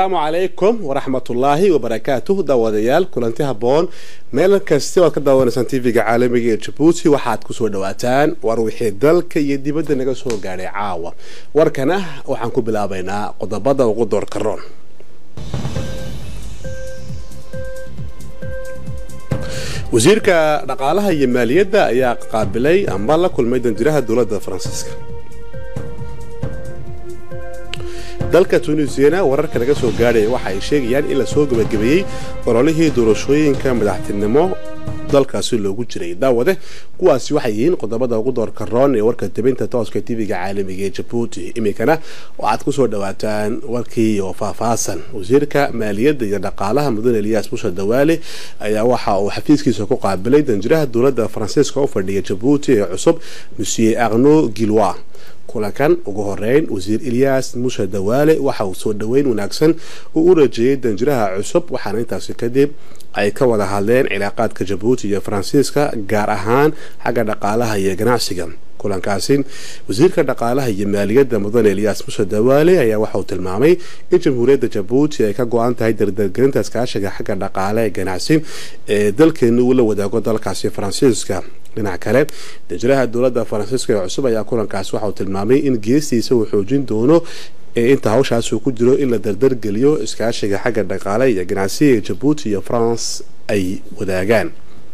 asalaamu calaykum waraxmatullaahi wabarakaatuh daawadayaal kulanti habboon meel kasti oad ka daawanaysaan tv-ga caalamiga ee jabuuti waxaad kusoo dhawaataan war wixii dalka iyo dibadda naga soo gaadhay caawa warkana waxaan ku bilaabaynaa qodobada ugu doorkaroon wasiirka dhaqaalaha iyo maaliyadda ayaa qaabilay amba la kulmay danjiraha dowladda faransiiska dalka tunisiyana wararka laga soo gaadhaya waxa ay sheegayaan in lasoo gebagabeeyey ololihii doorashooyinka madaxtinimo dalkaasi loogu jiray daawade kuwaasi waxay yihiin qodobada ugu doorka roon ee warka debinta tooska tv-ga caalamiga ee jabuuti iminkana waxaad kusoo dhawaataan warkii oo faahfaahsan wasiirka maaliyadda iyo dhaqaalaha mudane eliyaas busha dawaale ayaa waxa uu xafiiskiisa ku qaabilay danjiraha dowladda faransiiska u fadhiya jabuuti ee cusub monsieur arno gilwa kulankan ugu horeyn wasiir ilyaas musha dawaale waxa uu soo dhoweyn wanaagsan uu u rajeeyey danjiraha cusub waxaana intaasi kadib ay ka wada hadleen cilaaqaadka jabuuti iyo faransiiska gaar ahaan xagga dhaqaalaha iyo ganacsiga kulankaasi wasiirka dhaqaalaha iyo maaliyadda mudane elyaas musha dawaale ayaa waxauu tilmaamay in jamhuuriyadda jabuuti ay ka go-an tahay dardargelinta iskaashiga xagga dhaqaale ee ganacsi ee dalkeena uu la wadaago dalkaasi faransiiska dhinac kale danjiraha dowladda faransiiska ee cusub ayaa kulankaasi waxauu tilmaamay in geestiisa uu xoojin doono ee inta hawshaas uu ku jiro in la dardargeliyo iskaashiga xagga dhaqaale iyo ganacsiga ee jabuuti iyo france ay wadaagaan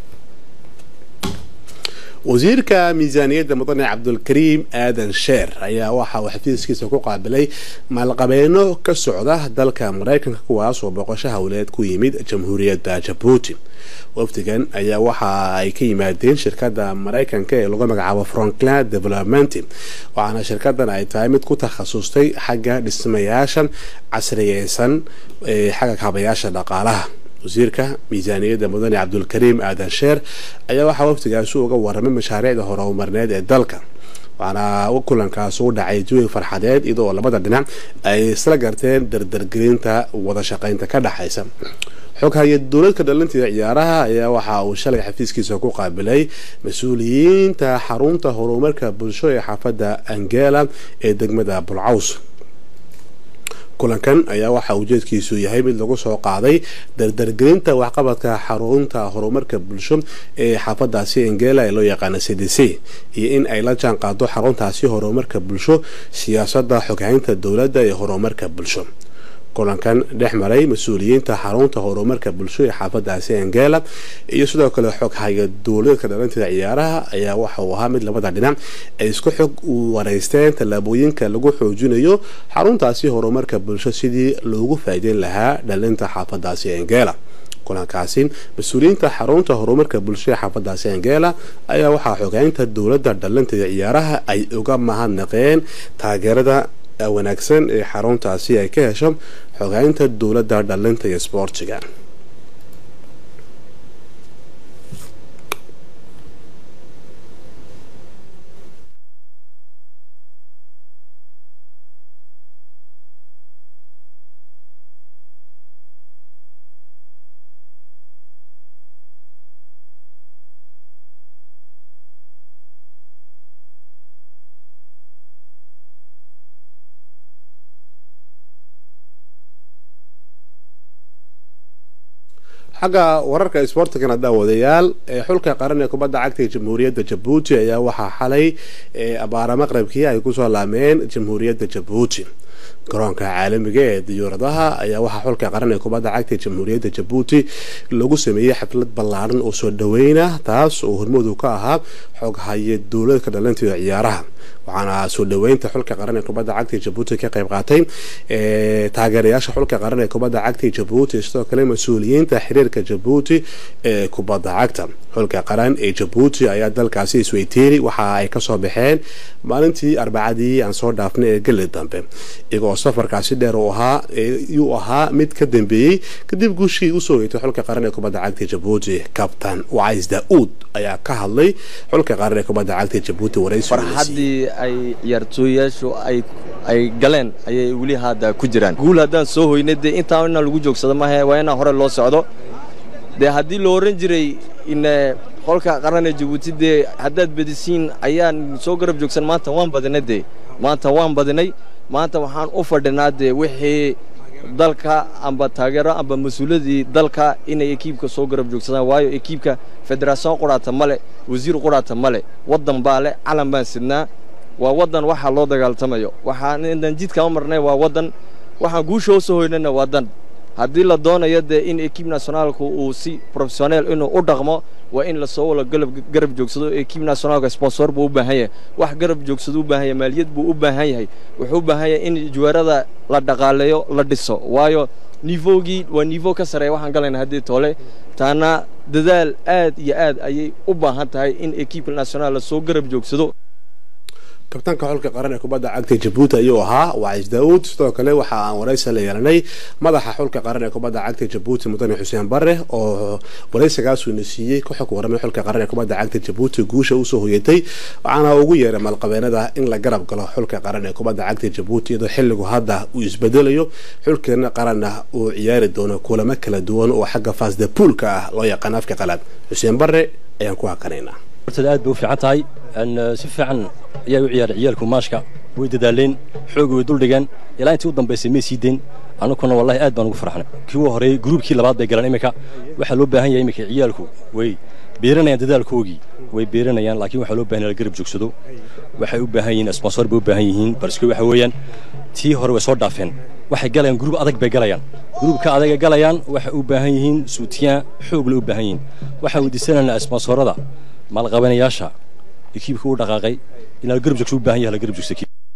wasiirka miisaaniyadda mudane cabdulkariim aadan sheer ayaa waxa uu xafiiskiisa ku qaabilay maalqabeeno ka socda dalka maraykanka kuwaas oo boqosho howleed ku yimid jamhuuriyadda jabuuti wafdigan ayaa waxa ay ka yimaadeen shirkadda maraykanka ee lagu magacaabo franklin development waxaana shirkadan ay tahay mid ku takhasustay xagga dhismayaashan casriyeysan ee xagga kaabayaasha dhaqaalaha wasiirka miisaaniyadda mudane cabdulkariim aadan sheer ayaa waxaa waftigaasi uga waramay mashaariicda horumarneed ee dalka waxaana kulankaas u dhacay jawi farxadeed iyadoo labada dhinac ay isla garteen dardargelinta wada shaqaynta ka dhexaysa xoghaye dowladka dhalinta ciyaaraha ayaa waxa uu shalay xafiiskiisa ku qaabilay mas-uuliyiinta xarunta horumarka bulsho ee xaafadda angela ee degmada bulcaws kulankan ayaa waxa ujeedkiisu yahay mid lagu soo qaaday dardargelinta waxqabadka xarunta horumarka bulsho ee xaafadaasi angela ee loo yaqaana c d c iyo in ay la jaan qaado xaruntaasi horumarka bulsho siyaasadda xoghaynta dowladda ee horumarka bulsho kulankan dhex maray mas-uuliyiinta xarunta horumarka bulsho ee xaafadaasi angela iyo sidoo kale xoghaya dowladeedka dhalanteeda ciyaaraha ayaa waxa uu ahaa mid labada dhinac ay isku xog wareysteen tallaabooyinka lagu xoojinayo xaruntaasi horumarka bulsho sidii loogu faa'iideyn lahaa dhalinta xaafadaasi angela kulankaasi mas-uuliyiinta xarunta horumarka bulsho ee xaafadaasi angela ayaa waxaa xogaynta dowladda dhalinteeda ciyaaraha ay uga mahadnaqeen taageerada wanaagsan ee xaruntaasi ay ka hesho xogaynta dowladda dhalinta iyo sboortiga xagga wararka isboortigana daawadayaal ee xulka qaran ee kubadda cagta ee jamhuuriyadda jabuuti ayaa waxaa xalay abaara maqrabkii ay kusoo laameen jamhuuriyadda jabuuti garoonka caalamiga ee diyuuradaha ayaa waxaa xulka qaran ee kubadda cagta ee jamhuuriyadda jabuuti lagu sameeyey xaflad ballaaran oo soo dhaweyna taas oo hormoodu ka ahaa xoghaye dowladka dhalanteeda ciyaaraha waxaana soo dhaweynta xulka qaran ee kubadda cagta ee jabuuti ka qayb qaatay taageerayaasha xulka qaran ee kubadda cagta ee jabuuti sidoo kale mas-uuliyiinta xiriirka jabuuti ee kubadda cagta xulka qaran ee jabuuti ayaa dalkaasi isweyteeri waxa ay kasoo baxeen maalintii arbacadii aan soo dhaafnay ee geli dambe iyagoo safarkaasi dheer uu ahaa yuu ahaa mid ka dambeeyey kadib guushii usoo heytay xulka qaran ee kubadda cagta ee jabuuti kabtan wacays da-uud ayaa ka hadlay xulka qaran ee kubadda cagta ee jabuuti waraysi farxaddii ay ciyaartooyayaashu ay ay galeen ayay weli hadda ku jiraan guul haddaan soo hoynay dee intaa inaan lagu joogsado maahe waa inaan hore loo socdo dee haddii la oran jiray in qolka qaran ee jabuuti dee haddaad bedisiin ayaan soo garab joogsan maanta waan badinay dee maanta waan badinay maanta waxaan u fadhinaa dee wixii dalka amba taageero amba mas-uuladii dalka inay ekiibka soo garab joogsadaan waayo ekiibka federaation quraata male wasiir quraata male waddan baa leh calan baan sidnaa waa waddan waxaa loo dagaaltamayo waxaan jidka u marnay waa waddan waxaan guusha u soo hoynayna waa dan haddii la doonayo dee in ekiib nationaalku uu si professioneel inuu u dhaqmo waa in lasoo wala garab joogsado ekiib nationaalka sponsor buu u baahan yahay wax garab joogsado u baahan yahay maaliyad buu u baahan yahay wuxuu u baahan yahay in juwaarada la dhaqaaleeyo la dhiso waayo nivogii waa nivo ka sareeya waxaan galayna haddii toole taana dadaal aad iyo aad ayay u baahan tahay in ekiibka nationaal lasoo garab joogsado kabtaanka xulka qaran ee kubadda cagta jabuuti ayuu ahaa wacis daawuud sidoo kale waxa aan waraysi la yeelanay madaxa xulka qaran ee kubadda cagta jabuuti mudane xuseen bare oo waraysigaasuuna siiyey ku xog waramay xulka qaran ee kubadda cagta jabuuti guusha usoo hoyatay waxaana ugu yeeray maalqabeenada in la garab galo xulka qaran ee kubadda cagta jabuuti iyadoo xilligu hadda uu isbedelayo xulkeena qaranna uu ciyaari doono kulamo kala duwan oo xagga faasda puulka ah loo yaqaan afka qalaad xuseen bare ayaan ku hakanaynaa hortada aad bay u fiican tahay si fiican ayaa u ciyaaray ciyaalku maashka way dadaaleen xoog way duldhigeen ilaa intii u dambaysay may sii deyn annaguna wallahi aad baan ugu farxnay kii u horreeyey gruubkii labaad bay galeen iminka waxaa loo baahan yahay iminka ciyaalku way beeranayaan dadaalkoogii way beeranayaan laakiin waxaa loo baahan yahay la garab joogsado waxay u baahan yihiin sponsor bay u baahan yihiin barske waxa weeyaan tii hore way soo dhaafeen waxay galayaan gruub adag bay galayaan gruubka adagay galayaan waxay u baahan yihiin suutiyaan xoogle u baahan yihiin waxaan weydiisanaynaa sponsorada maalqabanayaasha ekiibka u dhaqaaqay in la garab joogso u baahan yahay la garab joogso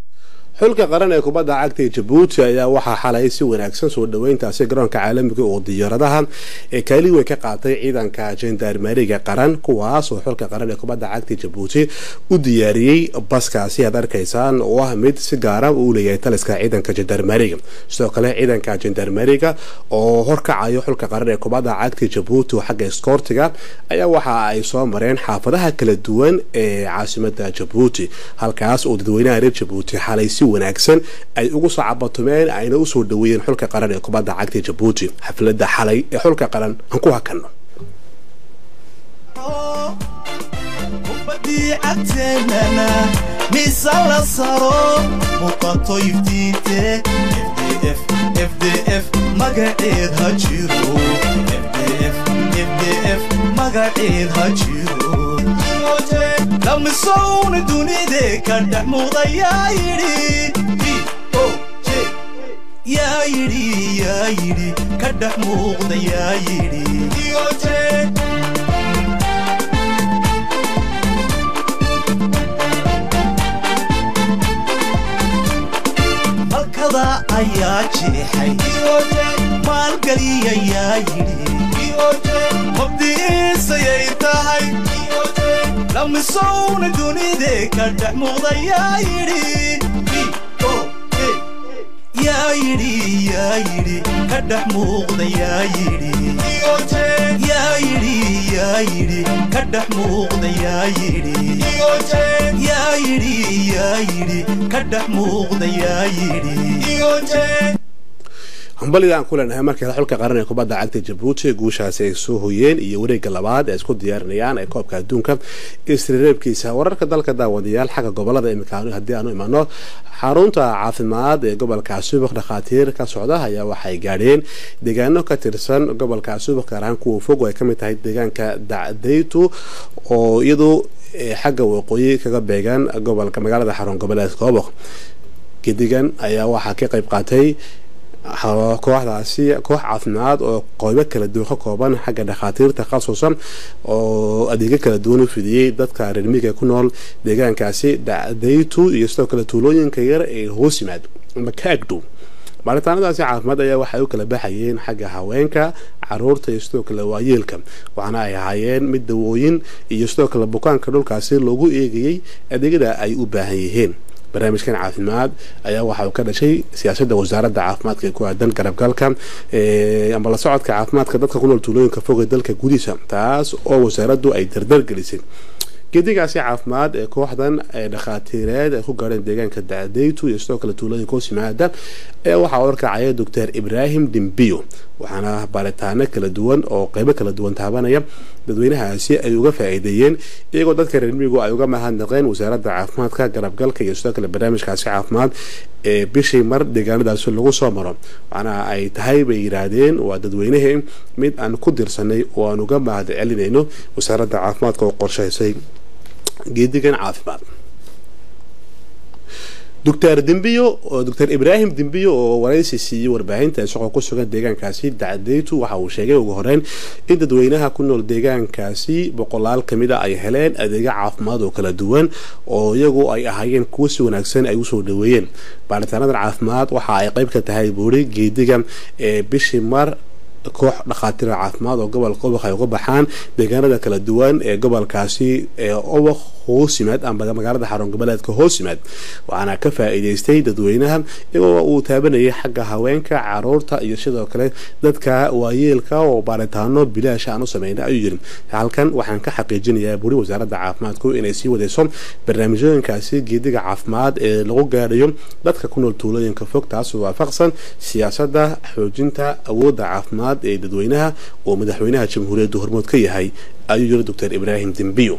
xulka qaran ee kubadda cagta ee jabuuti ayaa waxaa xalay si wanaagsan soo dhoweyntaasi garoonka caalamiga oo diyaaradaha ee kaali weyn ka qaatay ciidanka jendarmeriga qaran kuwaas oo xulka qaran ee kubadda cagta jabuuti u diyaariyey baskaasi aad arkaysaan oo ah mid si gaara uu leeyahay taliska ciidanka jendarmeriga sidoo kale ciidanka jendarmeriga oo horkacayo xulka qaran ee kubadda cagta jabuuti oo xagga iskoortiga ayaa waxa ay soo mareen xaafadaha kala duwan ee caasimada jabuuti halkaas oo dadweynaha reer jabuuti xalay si wanaagsan ay ugu soo cabatumeen ayna usoo dhaweeyeen xulka qaran ee kubadda cagta jabuuti xaflada xalay ee xulka qaran aan ku hakanno kubadii cagteenana miisa la saro muuqato iftiinte fdf fdf magaceed ha jiro fdf fdf magaceed ha jiro lamisowna dunide ka dhex muuqda yaa yidhi yaa yidhi yaa yidhi ka dhex muuqda yaa yidhi malkada ayaa jeexay maalgeliya yaa yidhi mabdiisayay tahay lamisowna dunide ka dhex muuqda yaa yidhi yaa yidhi yaa yidhi ka dhex muuqda yaa yidhi yaa yidhi yaa yidhi ka dhex muuqda yaa yidhi yaa yidhi yaa yidhi ka dhex muuqda yaa yidhi hambaliga aan ku leenahay markale xulka qaran ee kubadda cagta jabuuti guushaasi ay soo hoyeen iyo wareegga labaad ee isku diyaarinayaan ee koobka adduunka isreereebkiisa wararka dalka daawadayaal xagga gobolada imika haddii aanu imano xarunta caafimaad ee gobolka suubaq dhakhaatiir ka socda ayaa waxay gaadheen deegaano ka tirsan gobolka suubaq gaar ahaan kuwa fog oo ay kamid tahay deegaanka dacdaytu oo iyadu xagga waqooyi kaga beegan gobolka magaalada xarun goboleed koobaq gedigan ayaa waxaa ka qayb qaatay kooxdaasi koox caafimaad oo qeybo kala duwan ka kooban xagga dhakhaatiirta khasuusan oo adeegyo kala duwan u fidiyey dadka reermiga ku nool deegaankaasi dacdaytu iyo sidoo kale tuulooyinka yar ee hoos yimaad ama kaagdhow baaritaanadaasi caafimaad ayaa waxay u kala baxayeen xagga haweenka caruurta iyo sidoo kale waayeelka waxaana ay ahaayeen mid dawooyin iyo sidoo kale bukaanka dhulkaasi loogu eegayey adeegyada ay u baahan yihiin barnaamijkan caafimaad ayaa waxa uu ka dhashay siyaasadda wasaaradda caafimaadka ee ku aadan garabgalka ama la socodka caafimaadka dadka ku nool tuulooyinka fog ee dalka gudihiisa taas oo wasaaraddu ay dardar gelisay geedigaasi caafimaad ee kooxdan ee dhakhaatiireed ay ku gaadheen deegaanka dacdeytu iyo sidoo kale tuulooyinka hoosimaada ee waxaa warkacaya doctor ibraahim dimbiyo waxaana baaritaano kala duwan oo qeybo kala duwan taabanaya dadweynahaasi ay uga faa-iideeyeen iyagoo dadka reer miyigu ay uga mahadnaqeen wasaaradda caafimaadka garabgalka iyo sidoo kale barnaamijkaasi caafimaad ee bishii mar deegaanadaasi lagu soo maro waxaana ay tahay bay yidhaahdeen waa dadweynahii mid aan ku dirsanay oo aan uga mahad celinayno wasaaradda caafimaadka oo qorshaysay geedigan caafimaad doctor dimbiyo doctor ibraahim dimbiyo oo waraysi siiyey warbaahinta isagoo ku sugan deegaankaasi dacdeytu waxa uu sheegay ugu horeyn in dadweynaha ku nool deegaankaasi boqolaal kamid a ay heleen adeega caafimaad oo kala duwan oo iyagu ay ahaayeen kuwo si wanaagsan ay usoo dhaweeyeen baaritaanadan caafimaad waxa ay qeyb ka tahay buuri geediga ee bishii mar koox dhakhaatiira caafimaad oo gobolka obaq ay uga baxaan deegaanada kala duwan ee gobolkaasi ee obaq hoos yimaad ama magaalada xarun goboleedka hoos yimaad waxaana ka faa-iideystay dadweynaha iyagoo uu taabanayay xagga haweenka caruurta iyo sidoo kale dadka waayeelka oo baaritaano bilaash aan u sameyna ayuu yiri halkan waxaan ka xaqiijinayaa buri wasaaradda caafimaadku inay sii wadeyso barnaamijyooyinkaasi geediga caafimaad ee lagu gaadhayo dadka ku nool tuulooyinka fog taas waafaqsan siyaasadda xoojinta awoodda caafimaad ee dadweynaha oo madaxweynaha jamhuuriyadda hormood ka yahay ayuu yiri doctor ibraahim dimbiyo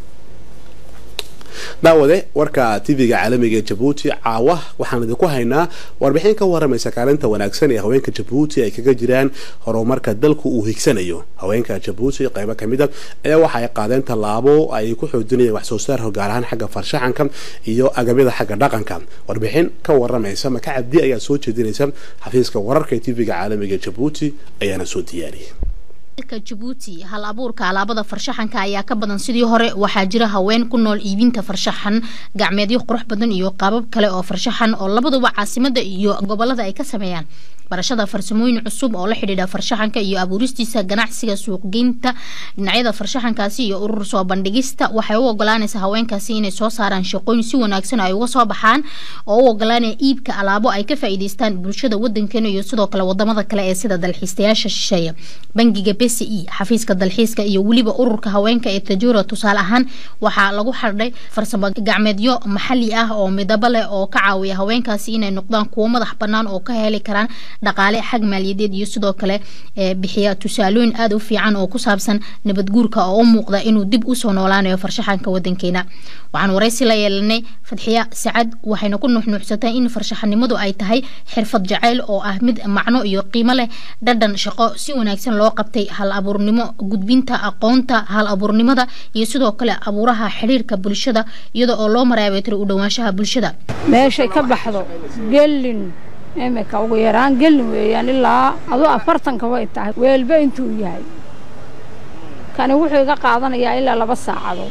daawade warka tv-ga caalamiga ee jabuuti caawa waxaan idinku haynaa warbixin ka waramaysa kaalinta wanaagsan ee haweenka jabuuti ay kaga jiraan horumarka dalku uu higsanayo haweenka jabuuti qeybo kamid a ayaa waxa ay qaadeen tallaabo ay ku xoojinayaan waxsoo saarka gaar ahaan xagga farshaxanka iyo agabyada xagga dhaqanka warbixin ka waramaysa maka cabdi ayaa soo jeedinaysa xafiiska wararka ee tv-ga caalamiga ee jabuuti ayaana soo diyaariyay jabuuti hal abuurka alaabada farshaxanka ayaa ka badan sidii hore waxaa jira haween ku nool iibinta farshaxan gacmeedyo qurux badan iyo qaabab kale oo farshaxan oo labaduba caasimada iyo gobolada ay ka sameeyaan barashada farsamooyin cusub oo la xidhiidha farshaxanka iyo abuuristiisa ganacsiga suuqgeynta dhinacyada farshaxankaasi iyo urur soo bandhigista waxay u ogolaanaysaa haweenkaasi inay soo saaraan shaqooyin si wanaagsan ay uga soo baxaan oo u ogolaanaya iibka alaabo ay ka faa'iidaystaan bulshada wadankeena iyo sidoo kale wadamada kale ee sida dalxiistayaasha shisheeya bangiga bce xafiiska dalxiiska iyo weliba ururka haweenka ee tajura tusaale ahaan waxaa lagu xardhay farsamo gacmeedyo maxali ah oo midabo leh oo ka caawiya haweenkaasi inay noqdaan kuwo madax banaan oo ka heli karaan dhaqaale xag maaliyadeed iyo sidoo kale bixiya tusaalooyin aada u fiican oo ku saabsan nabadguurka oo u muuqda inuu dib usoo noolaanayo farshaxanka wadankeena waxaan waraysi la yeelanay fadxiya sacad waxayna ku nuuxnuuxsatay in farshaxanimadu ay tahay xirfad jacayl oo ah mid macno iyo qiimo leh dhadhan shaqo si wanaagsan loo qabtay hal abuurnimo gudbinta aqoonta hal abuurnimada iyo sidoo kale abuuraha xidhiirka bulshada iyada oo loo maraabeetiro u dhowaanshaha bulshada meeshay ka baxdo gelin imika ugu yaraan gelin weeyaan ilaa aduu afartanka way tahay weelba intuu yahay kani wuxuu iga qaadanayaa ilaa laba saacadood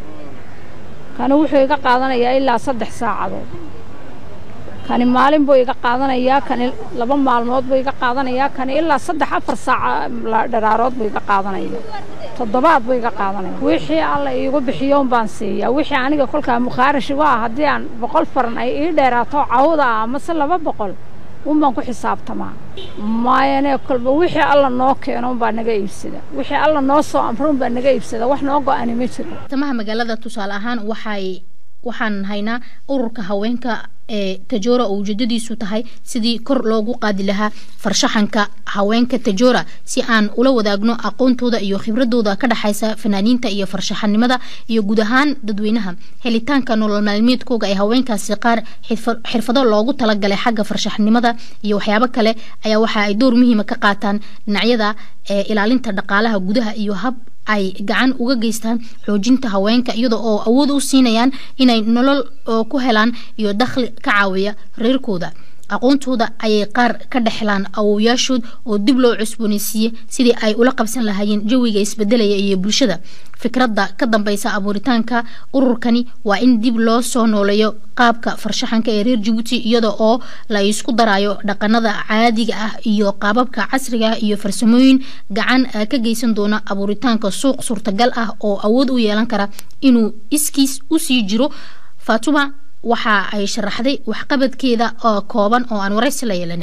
kani wuxuu iga qaadanayaa ilaa saddex saacadood kani maalin buu iga qaadanayaa kani laba maalmood buu iga qaadanayaa kani ilaa saddex afar saaca dharaarood buu iga qaadanaya toddobaad buu iga qaadanaya wixii alla iigu bixiyo un baan siiyaa wixii aniga kolkaa mukhaarashi waa haddii aan boqol faran ay ii dheeraato cawda ah amase laba boqol un baan ku xisaabtamaa maayane kolba wixii alla noo keeno un baa naga iibsada wixii alla noo soo amro un baa naga iibsada wax noo go-ani ma jiro tamaha magaalada tusaale ahaan waxay waxaan haynaa ururka haweenka ee tajora oo ujeedadiisu tahay sidii kor loogu qaadi lahaa farshaxanka haweenka tajora si aan ula wadaagno aqoontooda iyo khibradooda ka dhexaysa fanaaniinta iyo farshaxanimada iyo guud ahaan dadweynaha helitaanka nolol maalmeedkooga ee haweenkaasi qaar xirfado loogu talagalay xagga farshaxnimada iyo waxyaabo kale ayaa waxa ay door muhiima ka qaataan dhinacyada ee ilaalinta dhaqaalaha gudaha iyo hab ay gacan uga geystaan xoojinta haweenka iyada oo awood u siinayaan inay nolol oo ku helaan iyo dakhli ka caawiya reerkooda aqoontooda ayay qaar ka dhexlaan awowyaashood oo dib loo cusbooneysiiyey sidii ay ula qabsan lahaayeen jawiga isbedelaya iyo bulshada fikradda ka dambeysa abuuritaanka ururkani waa in dib loo soo nooleeyo qaabka farshaxanka ee reer jabuuti iyada oo la isku darayo dhaqanada caadiga ah iyo qaababka casriga ah iyo farsamooyin gacan ka geysan doona abuuritaanka suuq suurtagal ah oo awood u yeelan kara inuu iskiis usii jiro fatuma waxa ay sharaxday waxqabadkeeda oo kooban oo aan waraysi la yeelanay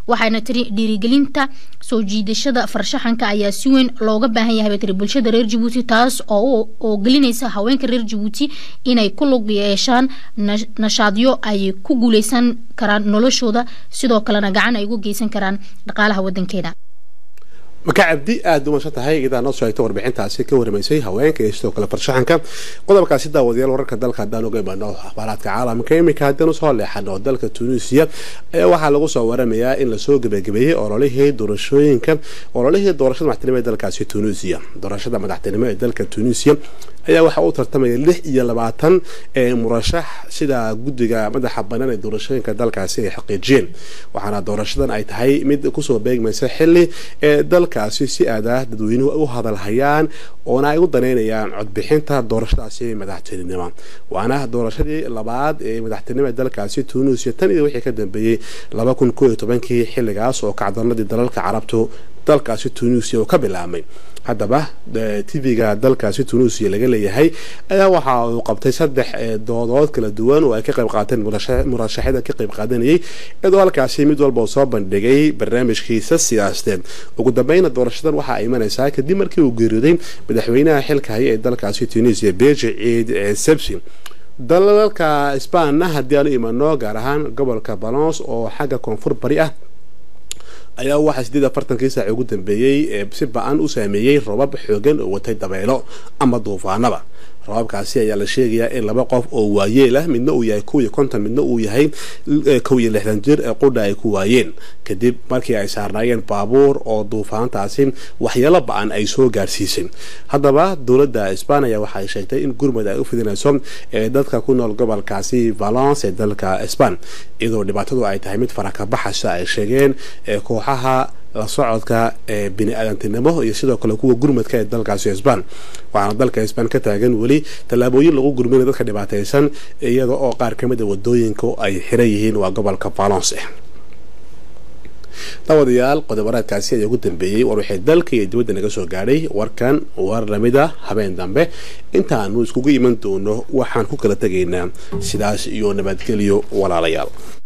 waxayna tiri dhiirigelinta soo jiidashada farshaxanka ayaa si weyn looga baahan yahay bay tiri bulshada reer jabuuti taas oo oo gelinaysa haweenka reer jabuuti inay ku lug yeeshaan nashaadyo ay ku guuleysan karaan noloshooda sidoo kalena gacan ay ugu geysan karaan dhaqaalaha wadankeena maka cabdi aada u masan tahay iyadaa noo soo egta warbixintaasi ka waramaysay haweenka iyo sidoo kale farshaxanka qodobkaasi daawadayaal wararka dalka haddaan uga imaano akhbaaraadka caalamka iminka haddaan usoo leexano dalka tunisiya ayaa waxaa lagu soo waramayaa in lasoo gebagabeeyey ololihii doorashooyinka ololihii doorashada madaxtinimo ee dalkaasi tunisiya doorashada madaxtinimo ee dalka tunisiya ayaa waxaa u tartamaya lix iyo labaatan murashax sida guddiga madaxa banaan ee doorashooyinka dalkaasi ay xaqiijiyeen waxaana doorashadan ay tahay mid kusoo beegmaysa xili ee dalkaasi si aadah dadweynuhu u hadalhayaan oona ay u daneynayaan codbixinta doorashadaasi madaxtinimo waana doorashadii labaad ee madaxtinimo ee dalkaasi tunisia tan iyo wixii ka dambeeyey laba kun koo iyo tobankii xilligaas oo kacdoonadii dalalka carabtu dalkaasi tunisia uu ka bilaabmay haddaba tv-ga dalkaasi tunisia laga leeyahay ayaa waxa uu qabtay saddex doodood kala duwan oo ay ka qayb qaateen murashaxyada ka qayb qaadanayay iyadoo halkaasi mid walba uu soo bandhigay barnaamijkiisa siyaasadeed ugu dambeyna doorashadan waxaa imanaysaa kadib markii uu geeriyooday madaxweynaha xilka haya ee dalkaasi tunisia beji ciid sebsi dalalka sbaanna haddii aanu imano gaar ahaan gobolka balons oo xagga koonfur bari ah ayaa waxaa sideed afartankii saaci ugu dambeeyey ee si ba-an u saameeyey robab xoogan oo watay dabeelo ama duufaanaba robabkaasi ayaa la sheegayaa in laba qof oo waayeel ah midna uu yahay kow iyo konton midna uu yahay kow iyo lixdan jir ee qudha ay ku waayeen kadib markii ay saarnaayeen baabuur oo duufaantaasi waxyeelo ba-an ay soo gaarsiisay haddaba dowladda isbaaniya waxay sheegtay in gurmud ay u fidinayso ee dadka ku nool gobolkaasi valence ee dalka sban iyadoo dhibaatadu ay tahay mid farakabaxasa ay sheegeen ee kooxaha la socodka ee bini-aadantinimo iyo sidoo kale kuwa gurmadka ee dalkaasi sban waxaana dalka sban ka taagan weli tallaabooyin lagu gurminayo dadka dhibaataysan iyada oo qaar ka mid a wadooyinka ay xiran yihiin waa gobolka valence daawadayaal qodobareedkaasi ayaa ugu dambeeyey war waxay dalka iyo dibadda naga soo gaadhay warkan war lamida habeen dambe intaanu iskugu iman doono waxaan ku kala tegaynaa sidaas iyo nabadgelyo walaalayaal